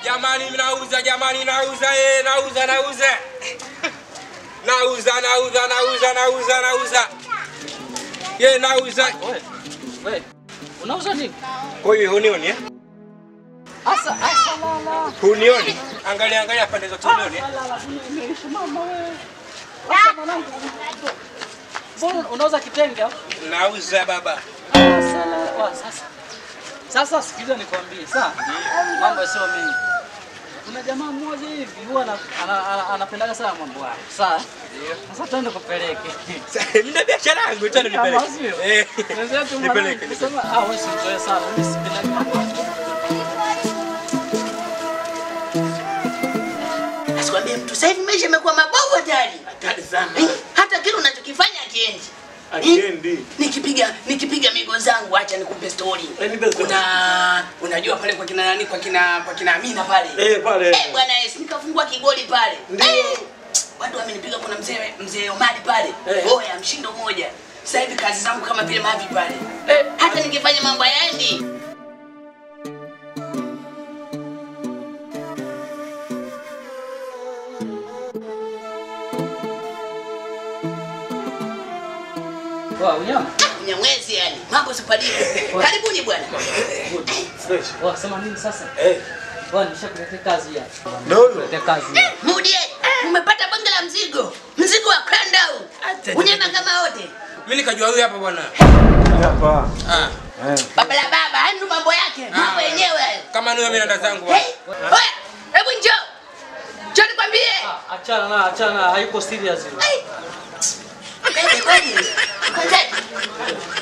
Jamani, nauza jamani, nauza eh, nauza nauza. Nauza nauza nauza nauza nauza. Ye nauza. Wewe. Wewe. Unauza nini? Kwa hiyo hunioni eh? Asa asa la la. Hunioni? Angalia angalia pande zote hunioni. eh? La la. Nimeishi mama wewe. Asa mwanangu. Mbona unauza kitenge au? Nauza baba. Asa la. Wa, Sasa. Sasa sikiliza nikwambie, sawa? Mambo sio mengi. Kuna jamaa mmoja hivi huwa ana- ana- ana- anapendaga sana mambo hayo. Sawa? Sasa twende kupeleke. Mimi na biashara yangu tena Kama nipeleke. sio? Eh. Wenzetu Nipeleke. mwanangu, sema ah wewe si mzoe sana. Mimi sipendagi mambo hayo. Asikwambie mtu sasa hivi maisha yamekuwa mabovu hatari. Hatari sana. Eh, Hata kile unachokifanya akiendi. Akiendi. Nikipiga nikipiga migo zangu acha nikupe story. Eh, nipe story. Kuna unajua pale kwa kina nani kwa kina kwa kina Amina pale. Eh, pale. Eh, bwana Yesu nikafungua kigoli pale. Ndio. Eh, Watu wamenipiga kuna mzee mzee Omari pale. Eh. Oya mshindo mmoja. Sasa hivi kazi zangu kama vile mavi pale. Eh, hata nikifanya mambo yaendi. Wa, unyama. Mnyamwezi yani. Mambo sipadiki. Karibuni bwana. Fresh. Wa, sema nini sasa? Eh. Wa, nishakuletea kazi ya. Ndio huyo. Kuletea kazi ya. Mudie, umepata bonge la mzigo. Mzigo wa Krandau. Unyama kama wote. Mimi nikajua huyu hapa bwana. Hapa. Ah. Baba la baba, haya ndo mambo yake. Mambo Ah. yenyewe hayo. Kama niwe mimi naenda zangu bwana. Hey, oya, hebu njoo. Njoo nikwambie. Ah, Achana na, achana, hayuko serious yule. Hey. Kweli kweli. Kweli.